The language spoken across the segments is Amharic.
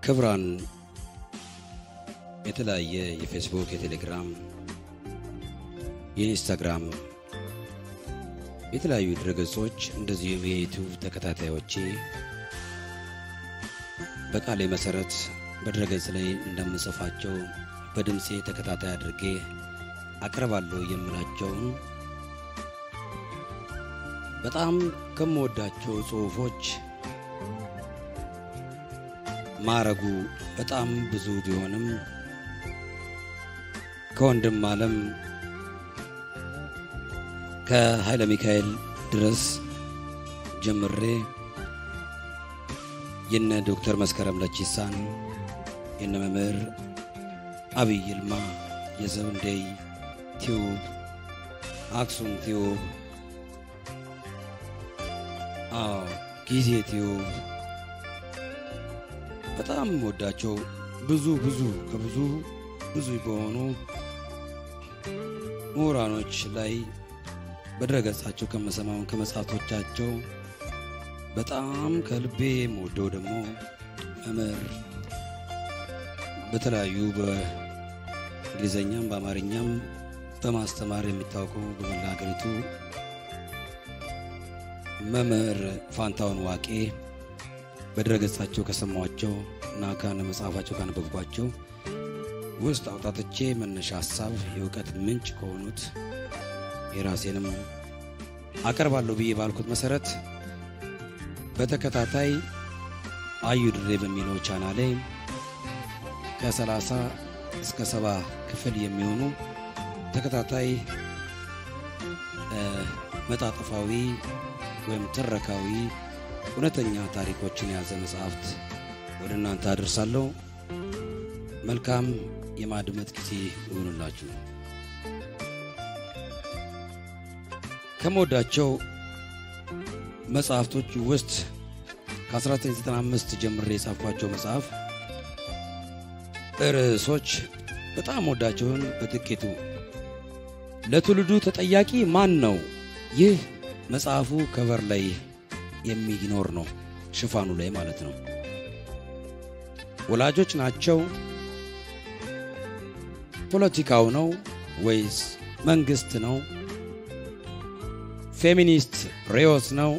ክብራን የተለያየ የፌስቡክ፣ የቴሌግራም፣ የኢንስታግራም የተለያዩ ድረገጾች እንደዚሁም የዩቲዩብ ተከታታዮቼ በቃሌ መሰረት በድረገጽ ላይ እንደምጽፋቸው በድምፄ ተከታታይ አድርጌ አቀርባለሁ የምላቸውን በጣም ከምወዳቸው ጽሁፎች ማረጉ በጣም ብዙ ቢሆንም ከወንድም ዓለም ከኃይለ ሚካኤል ድረስ ጀምሬ የነ ዶክተር መስከረም ለቺሳን የነ መምህር አብይ ይልማ የዘውንዴይ ቲዩብ አክሱም ቲዩብ አዎ ጊዜ ቲዩብ በጣም ወዳቸው ብዙ ብዙ ከብዙ ብዙ በሆኑ ምሁራኖች ላይ በድረገጻቸው ከመሰማውን ከመጽሐፍቶቻቸው በጣም ከልቤ የምወደው ደግሞ መምህር በተለያዩ በእንግሊዝኛም በአማርኛም በማስተማር የሚታወቀው በመላ ሀገሪቱ መምህር ፋንታውን ዋቄ በድረገጻቸው ከሰማኋቸው እና ከነ መጽሐፋቸው ካነበብኳቸው ውስጥ አውጣትቼ መነሻ ሀሳብ የእውቀት ምንጭ ከሆኑት የራሴንም አቀርባለሁ ብዬ ባልኩት መሰረት በተከታታይ አዩ ድሬ በሚለው ቻናሌ ከሰላሳ እስከ ሰባ ክፍል የሚሆኑ ተከታታይ መጣጥፋዊ ወይም ትረካዊ እውነተኛ ታሪኮችን የያዘ መጽሐፍት ወደ እናንተ አደርሳለሁ። መልካም የማድመጥ ጊዜ ይሁንላችሁ። ከምወዳቸው መጽሐፍቶች ውስጥ ከ1995 ጀምሬ የጻፍኳቸው መጽሐፍ ርዕሶች በጣም ወዳቸውን በጥቂቱ ለትውልዱ ተጠያቂ ማን ነው? ይህ መጽሐፉ ከቨር ላይ የሚኖር ነው፣ ሽፋኑ ላይ ማለት ነው። ወላጆች ናቸው? ፖለቲካው ነው ወይስ መንግስት ነው? ፌሚኒስት ሬዮስ ነው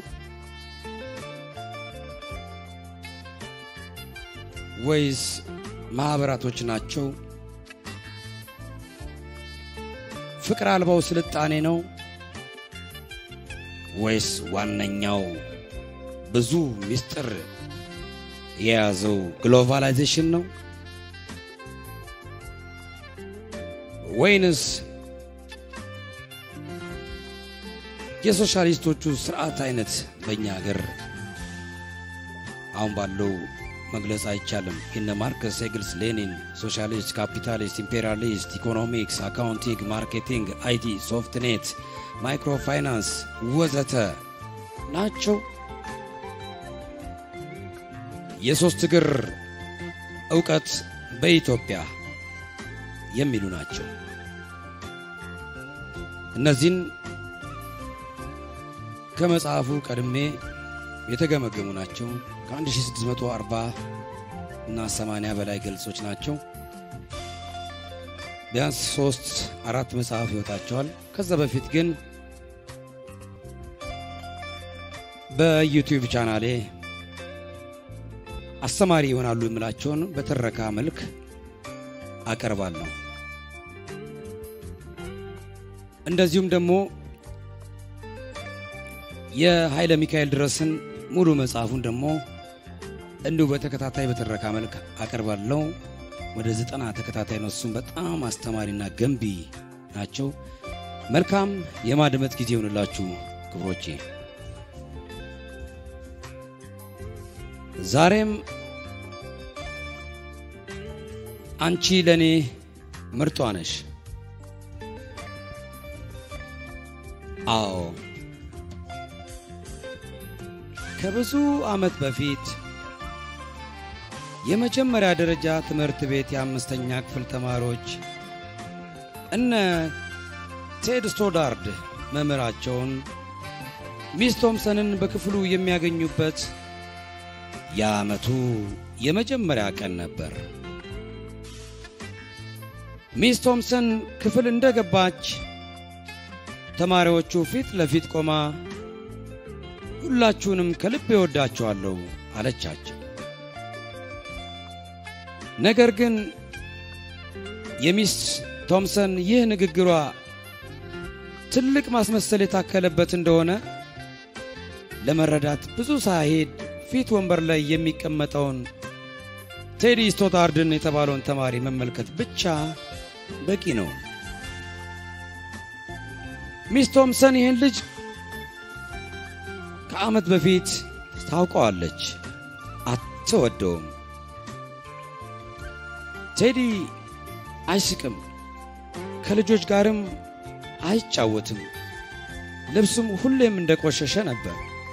ወይስ ማኅበራቶች ናቸው? ፍቅር አልባው ስልጣኔ ነው ወይስ ዋነኛው ብዙ ምስጢር የያዘው ግሎባላይዜሽን ነው ወይንስ የሶሻሊስቶቹ ስርዓት አይነት በእኛ ሀገር አሁን ባለው መግለጽ አይቻልም። የነ ማርክስ፣ ኤግልስ፣ ሌኒን ሶሻሊስት፣ ካፒታሊስት፣ ኢምፔሪያሊስት፣ ኢኮኖሚክስ፣ አካውንቲንግ፣ ማርኬቲንግ፣ አይቲ፣ ሶፍትኔት፣ ማይክሮ ፋይናንስ ወዘተ ናቸው። የሶስት እግር እውቀት በኢትዮጵያ የሚሉ ናቸው። እነዚህን ከመጽሐፉ ቀድሜ የተገመገሙ ናቸው። ከ1640 እና 80 በላይ ገልጾች ናቸው። ቢያንስ ሶስት አራት መጽሐፍ ይወጣቸዋል። ከዛ በፊት ግን በዩቲዩብ ቻናሌ አስተማሪ ይሆናሉ የምላቸውን በትረካ መልክ አቀርባለሁ። እንደዚሁም ደግሞ የኃይለ ሚካኤል ድረስን ሙሉ መጽሐፉን ደግሞ እንዲሁ በተከታታይ በትረካ መልክ አቀርባለሁ። ወደ ዘጠና ተከታታይ ነው። እሱም በጣም አስተማሪና ገንቢ ናቸው። መልካም የማድመጥ ጊዜ ይሆንላችሁ ክብሮቼ። ዛሬም አንቺ ለእኔ ምርጧ ነሽ። አዎ ከብዙ ዓመት በፊት የመጀመሪያ ደረጃ ትምህርት ቤት የአምስተኛ ክፍል ተማሪዎች እነ ቴድ ስቶዳርድ መምህራቸውን ሚስ ቶምሰንን በክፍሉ የሚያገኙበት የዓመቱ የመጀመሪያ ቀን ነበር። ሚስ ቶምሰን ክፍል እንደገባች ተማሪዎቹ ፊት ለፊት ቆማ ሁላችሁንም ከልብ እወዳችኋለሁ አለቻቸው። ነገር ግን የሚስ ቶምሰን ይህ ንግግሯ ትልቅ ማስመሰል የታከለበት እንደሆነ ለመረዳት ብዙ ሳይሄድ ፊት ወንበር ላይ የሚቀመጠውን ቴዲ ስቶታርድን የተባለውን ተማሪ መመልከት ብቻ በቂ ነው። ሚስ ቶምሰን ይህን ልጅ ከዓመት በፊት ታውቀዋለች፣ አትወደውም። ቴዲ አይስቅም፣ ከልጆች ጋርም አይጫወትም። ልብሱም ሁሌም እንደቆሸሸ ነበር።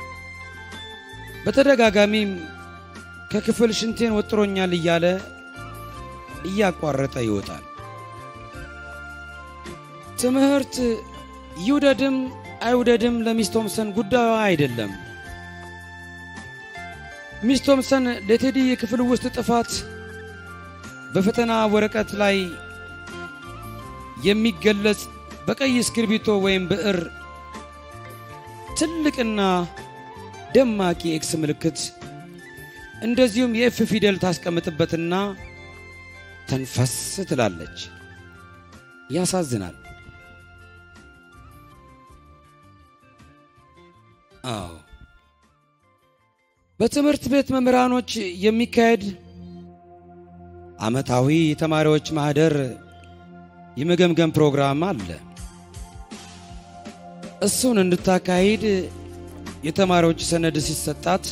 በተደጋጋሚም ከክፍል ሽንቴን ወጥሮኛል እያለ እያቋረጠ ይወጣል። ትምህርት ይውደድም አይውደድም ለሚስ ቶምሰን ጉዳዩ አይደለም። ሚስ ቶምሰን ለቴዲ የክፍል ውስጥ ጥፋት በፈተና ወረቀት ላይ የሚገለጽ በቀይ እስክርቢቶ ወይም ብዕር ትልቅና ደማቂ ኤክስ ምልክት እንደዚሁም የኤፍ ፊደል ታስቀምጥበትና ተንፈስ ትላለች። ያሳዝናል። አዎ በትምህርት ቤት መምህራኖች የሚካሄድ ዓመታዊ የተማሪዎች ማህደር የመገምገም ፕሮግራም አለ። እሱን እንድታካሂድ የተማሪዎች ሰነድ ሲሰጣት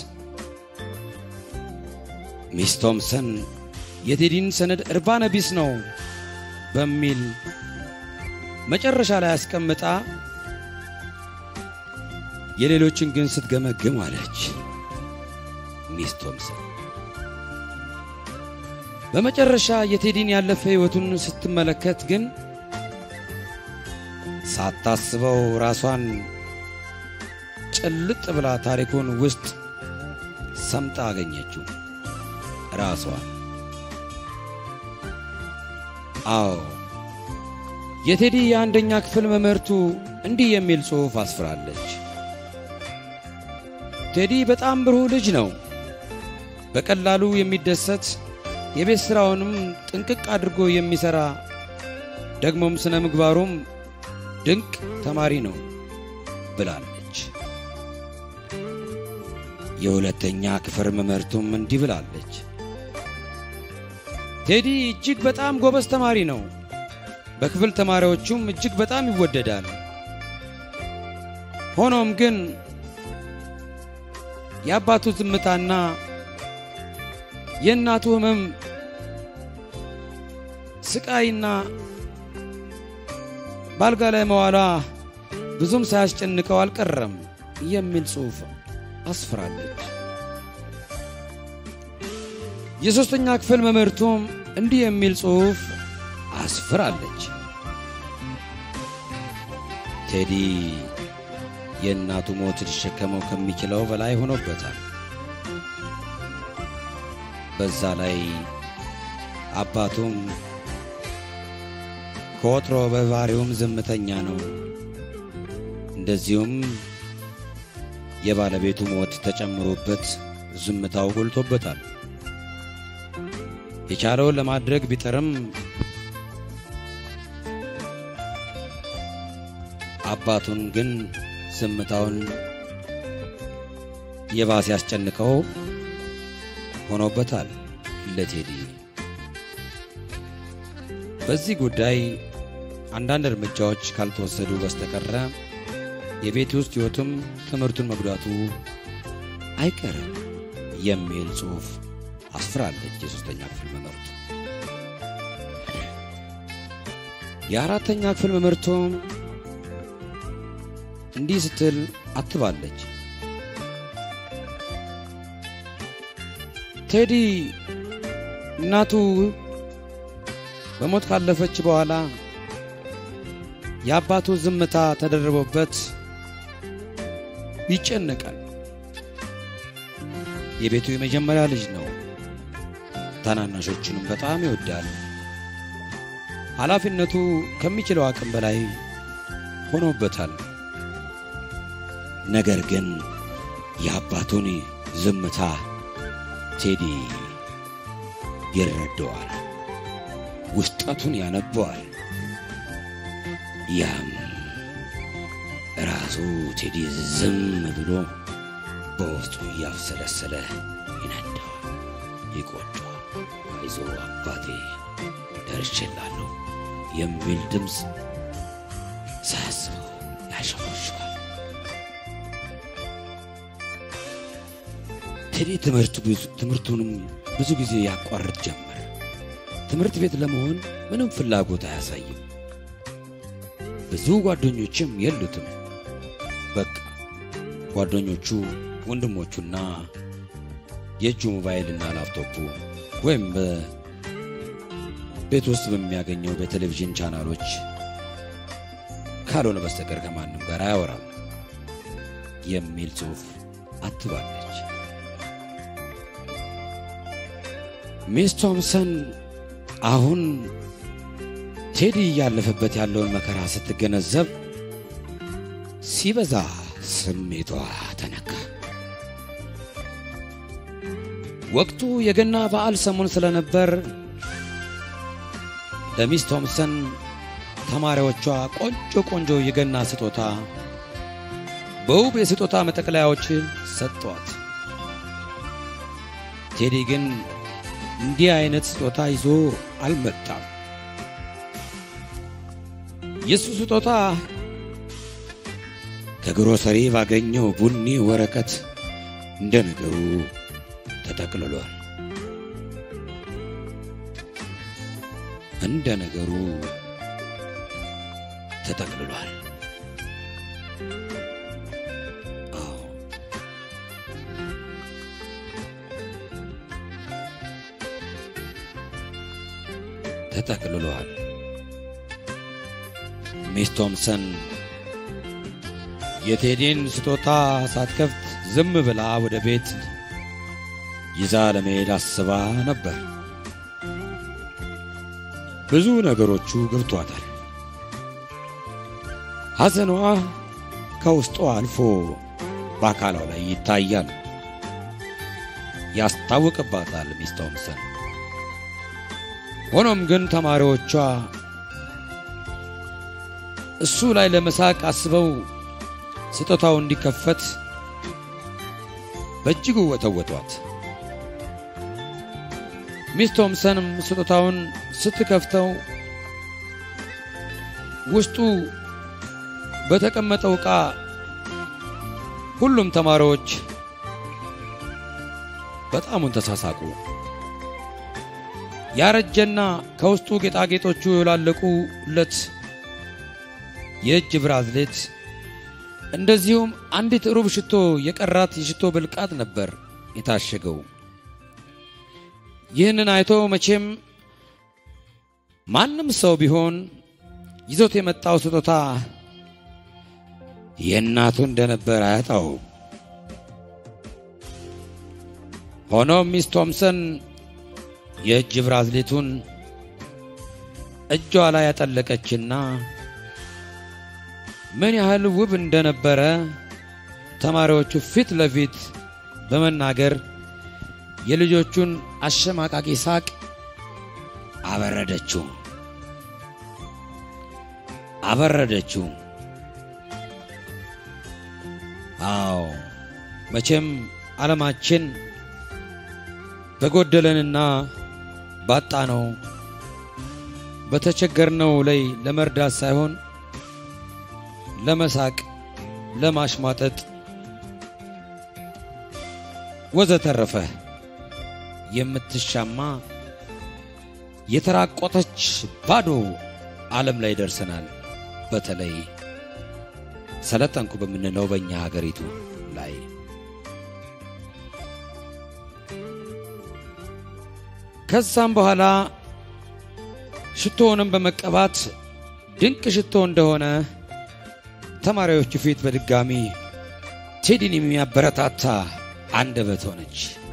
ሚስ ቶምሰን የቴዲን ሰነድ እርባነ ቢስ ነው በሚል መጨረሻ ላይ አስቀምጣ የሌሎችን ግን ስትገመግም አለች። ሚስ ቶምሰን በመጨረሻ የቴዲን ያለፈ ሕይወቱን ስትመለከት ግን ሳታስበው ራሷን ጭልጥ ብላ ታሪኩን ውስጥ ሰምጣ አገኘችው። ራሷ አዎ የቴዲ የአንደኛ ክፍል መምህርቱ እንዲህ የሚል ጽሑፍ አስፍራለች። ቴዲ በጣም ብሩህ ልጅ ነው። በቀላሉ የሚደሰት የቤት ሥራውንም ጥንቅቅ አድርጎ የሚሠራ ደግሞም ስነ ምግባሩም ድንቅ ተማሪ ነው ብላለች። የሁለተኛ ክፍል መምህርቱም እንዲህ ብላለች። ቴዲ እጅግ በጣም ጎበዝ ተማሪ ነው። በክፍል ተማሪዎቹም እጅግ በጣም ይወደዳል። ሆኖም ግን የአባቱ ዝምታና የእናቱ ሕመም ስቃይና ባልጋ ላይ መዋሏ ብዙም ሳያስጨንቀው አልቀረም የሚል ጽሑፍ አስፍራለች። የሦስተኛ ክፍል መምህርቱም እንዲህ የሚል ጽሑፍ አስፍራለች። ቴዲ የእናቱ ሞት ሊሸከመው ከሚችለው በላይ ሆኖበታል። በዛ ላይ አባቱም ከወትሮ በባህሪውም ዝምተኛ ነው። እንደዚሁም የባለቤቱ ሞት ተጨምሮበት ዝምታው ጎልቶበታል። የቻለውን ለማድረግ ቢጥርም አባቱን ግን ዝምታውን የባሰ ያስጨንቀው ሆኖበታል ለቴዲ። በዚህ ጉዳይ አንዳንድ እርምጃዎች ካልተወሰዱ በስተቀረ የቤት ውስጥ ሕይወቱም ትምህርቱን መጉዳቱ አይቀርም የሚል ጽሑፍ አስፍራለች። የሦስተኛ ክፍል መምህርቱ የአራተኛ ክፍል መምህርቱም እንዲህ ስትል አትባለች። ቴዲ እናቱ በሞት ካለፈች በኋላ የአባቱ ዝምታ ተደርቦበት ይጨነቃል። የቤቱ የመጀመሪያ ልጅ ነው። ታናናሾቹንም በጣም ይወዳል። ኃላፊነቱ ከሚችለው አቅም በላይ ሆኖበታል። ነገር ግን የአባቱን ዝምታ ቴዲ ይረዳዋል፣ ውስጠቱን ያነበዋል። ያም ራሱ ቴዲ ዝም ብሎ በውስጡ እያብሰለሰለ ይነደዋል፣ ይቆጨዋል። አይዞ አባቴ ደርሼላለሁ የሚል ድምፅ ሳያስበው ያሸሞሸዋል። ቴዲ ትምህርቱንም ብዙ ጊዜ ያቋርጥ ጀመር። ትምህርት ቤት ለመሆን ምንም ፍላጎት አያሳይም። ብዙ ጓደኞችም የሉትም። በቃ ጓደኞቹ ወንድሞቹና የእጁ ሞባይልና ላፕቶፑ ወይም በቤት ውስጥ በሚያገኘው በቴሌቪዥን ቻናሎች ካልሆነ በስተቀር ከማንም ጋር አያወራም የሚል ጽሑፍ አትባለች። ሚስ ቶምሰን አሁን ቴዲ እያለፈበት ያለውን መከራ ስትገነዘብ ሲበዛ ስሜቷ ተነካ። ወቅቱ የገና በዓል ሰሞን ስለነበር ለሚስ ቶምሰን ተማሪዎቿ ቆንጆ ቆንጆ የገና ስጦታ በውብ የስጦታ መጠቅለያዎች ሰጥቷት፣ ቴዲ ግን እንዲህ አይነት ስጦታ ይዞ አልመጣም። የእሱ ስጦታ ከግሮሰሪ ባገኘው ቡኒ ወረቀት እንደ ነገሩ ተጠቅልሏል። እንደ ነገሩ ተጠቅልሏል። አዎ ተጠቅልሏል። ሚስ ቶምሰን የቴዲን ስጦታ ሳትከፍት ዝም ብላ ወደ ቤት ይዛ ለመሄድ አስባ ነበር። ብዙ ነገሮቹ ገብቷታል። ሐዘኗ ከውስጧ አልፎ በአካሏ ላይ ይታያል፣ ያስታውቅባታል ሚስ ቶምሰን። ሆኖም ግን ተማሪዎቿ እሱ ላይ ለመሳቅ አስበው ስጦታው እንዲከፈት በእጅጉ ወተወቷት። ሚስ ቶምሰንም ስጦታውን ስትከፍተው ውስጡ በተቀመጠው ዕቃ ሁሉም ተማሪዎች በጣሙን ተሳሳቁ። ያረጀና ከውስጡ ጌጣጌጦቹ የላለቁለት የእጅ ብራዝሌት እንደዚሁም አንዲት ሩብ ሽቶ የቀራት የሽቶ ብልቃጥ ነበር የታሸገው። ይህንን አይቶ መቼም ማንም ሰው ቢሆን ይዞት የመጣው ስጦታ የእናቱ እንደነበር አያጣው። ሆኖም ሚስ ቶምሰን የእጅ ብራዝሌቱን እጇ ላይ ያጠለቀችና ምን ያህል ውብ እንደነበረ ተማሪዎቹ ፊት ለፊት በመናገር የልጆቹን አሸማቃቂ ሳቅ አበረደችው አበረደችው። አዎ መቼም ዓለማችን በጎደለንና ባጣነው በተቸገርነው ላይ ለመርዳት ሳይሆን ለመሳቅ፣ ለማሽሟጠጥ ወዘተረፈ የምትሻማ የተራቆተች ባዶ ዓለም ላይ ደርሰናል። በተለይ ሰለጠንኩ በምንለው በእኛ ሀገሪቱ ላይ ከዛም በኋላ ሽቶውንም በመቀባት ድንቅ ሽቶ እንደሆነ ተማሪዎቹ ፊት በድጋሚ ቴዲን የሚያበረታታ አንደበት ሆነች።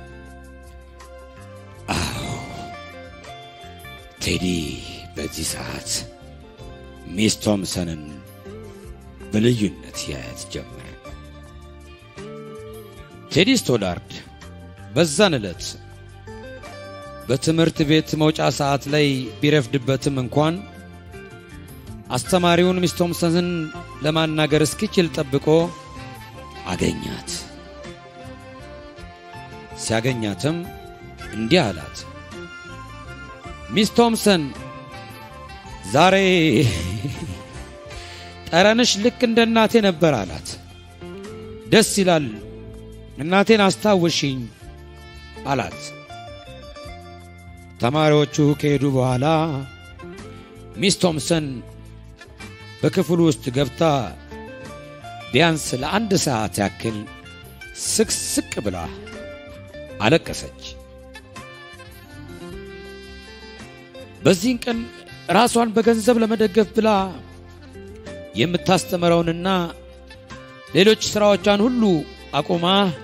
ቴዲ በዚህ ሰዓት ሚስ ቶምሰንን በልዩነት ያያት ጀመረ። ቴዲ ስቶላርድ በዛን ዕለት በትምህርት ቤት መውጫ ሰዓት ላይ ቢረፍድበትም እንኳን አስተማሪውን ሚስ ቶምሰንን ለማናገር እስኪችል ጠብቆ አገኛት። ሲያገኛትም እንዲህ አላት፣ ሚስ ቶምሰን ዛሬ ጠረንሽ ልክ እንደ እናቴ ነበር አላት። ደስ ይላል፣ እናቴን አስታውሽኝ አላት። ተማሪዎቹ ከሄዱ በኋላ ሚስ ቶምሰን በክፍሉ ውስጥ ገብታ ቢያንስ ለአንድ ሰዓት ያክል ስቅስቅ ብላ አለቀሰች። በዚህን ቀን ራሷን በገንዘብ ለመደገፍ ብላ የምታስተምረውንና ሌሎች ሥራዎቿን ሁሉ አቁማ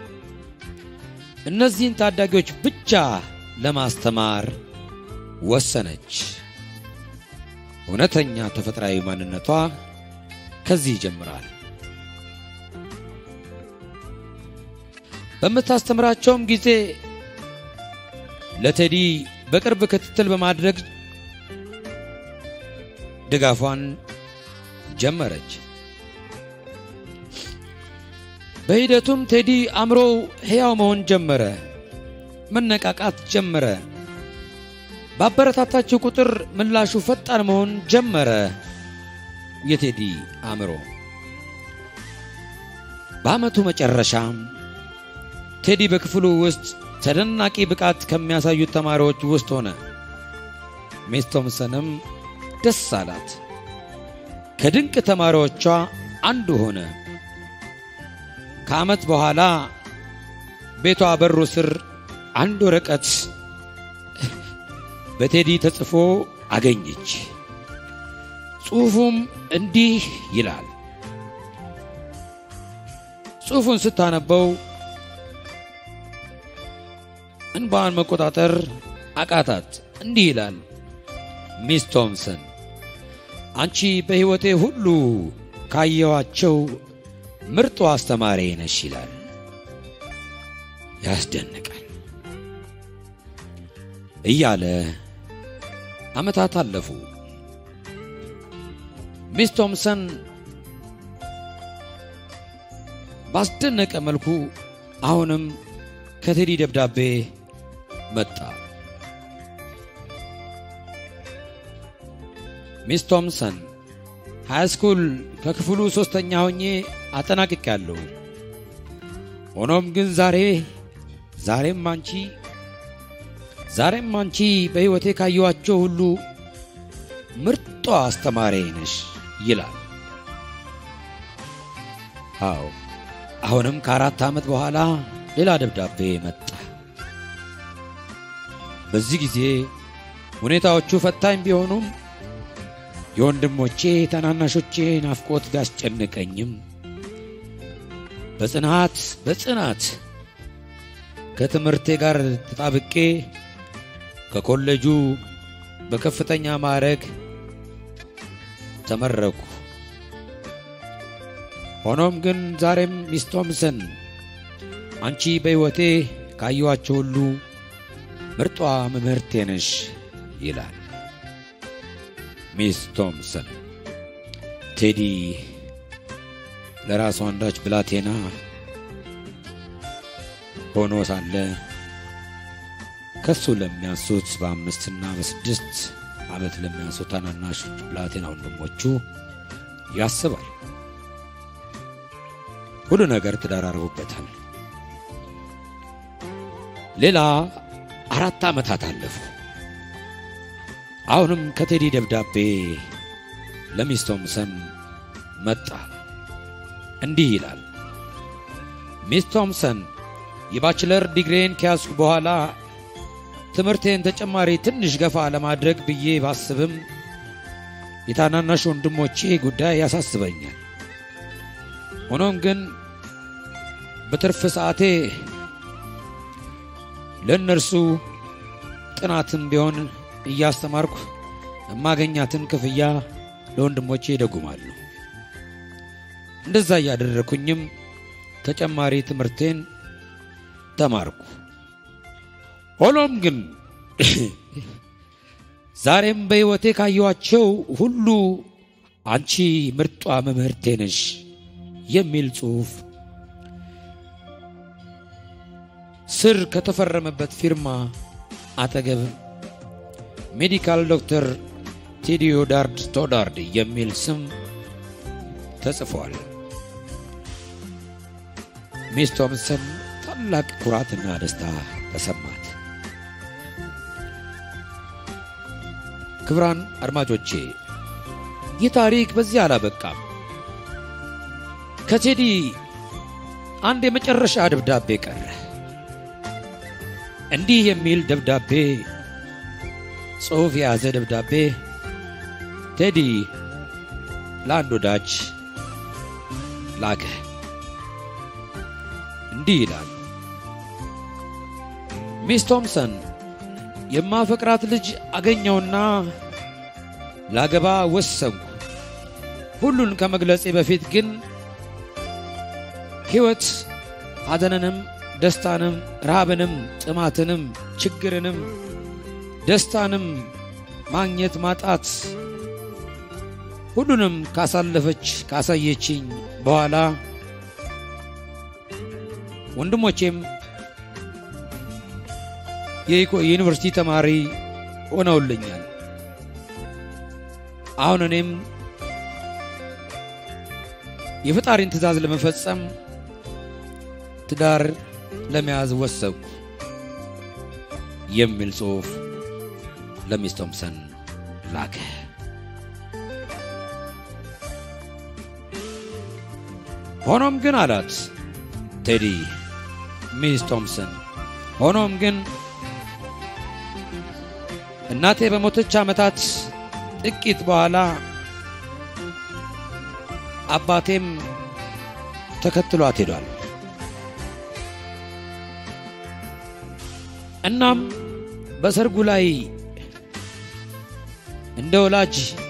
እነዚህን ታዳጊዎች ብቻ ለማስተማር ወሰነች። እውነተኛ ተፈጥሯዊ ማንነቷ ከዚህ ይጀምራል። በምታስተምራቸውም ጊዜ ለቴዲ በቅርብ ክትትል በማድረግ ድጋፏን ጀመረች። በሂደቱም ቴዲ አእምሮው ሕያው መሆን ጀመረ፣ መነቃቃት ጀመረ። ባበረታታችው ቁጥር ምላሹ ፈጣን መሆን ጀመረ። የቴዲ አእምሮ በዓመቱ መጨረሻም ቴዲ በክፍሉ ውስጥ ተደናቂ ብቃት ከሚያሳዩት ተማሪዎች ውስጥ ሆነ። ሚስ ቶምሰንም ደስ አላት። ከድንቅ ተማሪዎቿ አንዱ ሆነ። ከዓመት በኋላ ቤቷ በሩ ስር አንድ ወረቀት በቴዲ ተጽፎ አገኘች። ጽሑፉም እንዲህ ይላል። ጽሑፉን ስታነበው እንባዋን መቆጣጠር አቃታት። እንዲህ ይላል። ሚስ ቶምሰን አንቺ በሕይወቴ ሁሉ ካየኋቸው ምርጡ አስተማሪ ነሽ ይላል። ያስደንቃል እያለ ዓመታት አለፉ። ሚስ ቶምሰን ባስደነቀ መልኩ አሁንም ከቴዲ ደብዳቤ መጣ። ሚስ ቶምሰን ሃይስኩል ከክፍሉ ሦስተኛ ሆኜ አጠናቅቄያለሁ። ሆኖም ግን ዛሬ ዛሬም አንቺ ዛሬም አንቺ በሕይወቴ ካየኋቸው ሁሉ ምርጧ አስተማሪ ነሽ ይላል። አዎ አሁንም ከአራት ዓመት በኋላ ሌላ ደብዳቤ መጣ። በዚህ ጊዜ ሁኔታዎቹ ፈታኝ ቢሆኑም የወንድሞቼ ታናናሾቼ ናፍቆት ቢያስጨንቀኝም በጽናት በጽናት ከትምህርቴ ጋር ተጣብቄ ከኮሌጁ በከፍተኛ ማዕረግ ተመረኩ። ሆኖም ግን ዛሬም ሚስ ቶምሰን አንቺ በሕይወቴ ካየኋቸው ሁሉ ምርጧ መምህርቴ ነሽ ይላል ሚስ ቶምሰን። ቴዲ ለራሱ አንዳች ብላቴና ሆኖ ሳለ ከሱ ለሚያንሱት በአምስትና በስድስት ዓመት ለሚያንሱት ታናናሾች ብላቴና ወንድሞቹ ያስባል። ሁሉ ነገር ተደራርቦበታል። ሌላ አራት ዓመታት አለፉ። አሁንም ከቴዲ ደብዳቤ ለሚስ ቶምሰን መጣ። እንዲህ ይላል። ሚስ ቶምሰን የባችለር ዲግሪን ከያዝኩ በኋላ ትምህርቴን ተጨማሪ ትንሽ ገፋ ለማድረግ ብዬ ባስብም የታናናሽ ወንድሞቼ ጉዳይ ያሳስበኛል። ሆኖም ግን በትርፍ ሰዓቴ ለእነርሱ ጥናትም ቢሆን እያስተማርኩ የማገኛትን ክፍያ ለወንድሞቼ ይደጉማሉ። እንደዛ እያደረኩኝም ተጨማሪ ትምህርቴን ተማርኩ። ሆኖም ግን ዛሬም በሕይወቴ ካየኋቸው ሁሉ አንቺ ምርጧ መምህርቴ ነሽ የሚል ጽሑፍ ስር ከተፈረመበት ፊርማ አጠገብ ሜዲካል ዶክተር ቴዲዮዳርድ ስቶዳርድ የሚል ስም ተጽፏል። ሚስ ቶምሰን ታላቅ ኩራትና ደስታ ተሰማት። ክብራን አድማጮቼ ይህ ታሪክ በዚህ አላበቃም። ከቴዲ አንድ የመጨረሻ ደብዳቤ ቀረ። እንዲህ የሚል ደብዳቤ ጽሑፍ የያዘ ደብዳቤ ቴዲ ለአንድ ወዳጅ ላከ። እንዲህ ይላል። ሚስ ቶምሰን የማፈቅራት ልጅ አገኘውና ላገባ ወሰንኩ። ሁሉን ከመግለጼ በፊት ግን ሕይወት ሐዘንንም፣ ደስታንም፣ ረሃብንም፣ ጥማትንም፣ ችግርንም፣ ደስታንም ማግኘት ማጣት ሁሉንም ካሳለፈች ካሳየችኝ በኋላ ወንድሞቼም የዩኒቨርሲቲ ተማሪ ሆነውልኛል። አሁን እኔም የፈጣሪን ትእዛዝ ለመፈጸም ትዳር ለመያዝ ወሰንኩ የሚል ጽሑፍ ለሚስ ቶምሰን ላከ። ሆኖም ግን አላት ቴዲ ሚስ ቶምሰን፣ ሆኖም ግን እናቴ በሞተች ዓመታት ጥቂት በኋላ አባቴም ተከትሏት ሄዷል። እናም በሰርጉ ላይ እንደ ወላጅ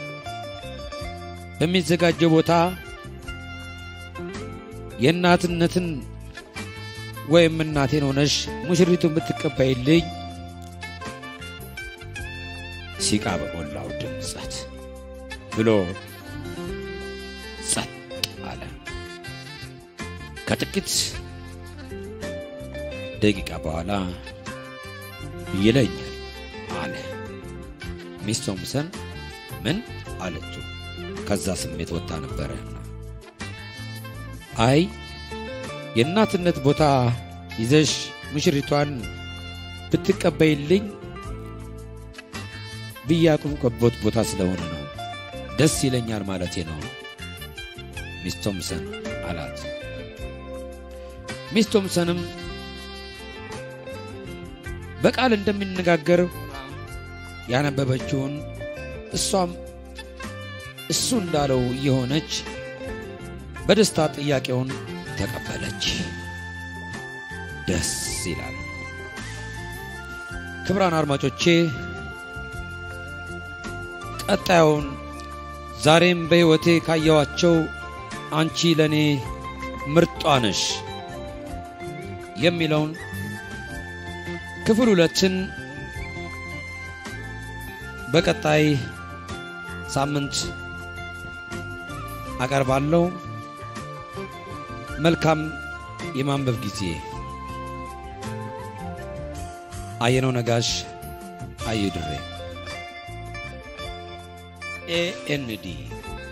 በሚዘጋጀው ቦታ የእናትነትን ወይም እናቴን ሆነሽ ሙሽሪቱን ብትቀበይልኝ ሲቃ በሞላው ድምፀት ብሎ ጸጥ አለ። ከጥቂት ደቂቃ በኋላ ይለኛል አለ። ሚስ ቶምሰን ምን አለችው? ከዛ ስሜት ወጣ ነበረና አይ የእናትነት ቦታ ይዘሽ ሙሽሪቷን ብትቀበይልኝ ብያቁምቆቦት ቦታ ስለሆነ ነው። ደስ ይለኛል ማለቴ ነው ሚስ ቶምሰን አላት። ሚስ ቶምሰንም በቃል እንደሚነጋገር ያነበበችውን እሷም እሱ እንዳለው እየሆነች በደስታ ጥያቄውን ተቀበለች። ደስ ይላል። ክብራን አድማጮቼ ቀጣዩን ዛሬም በሕይወቴ ካየኋቸው አንቺ ለእኔ ምርጧ ነሽ የሚለውን ክፍል ሁለትን በቀጣይ ሳምንት አቀርባለሁ። መልካም የማንበብ ጊዜ። አየነው ነጋሽ፣ አዩ ድሬ ኤኤንዲ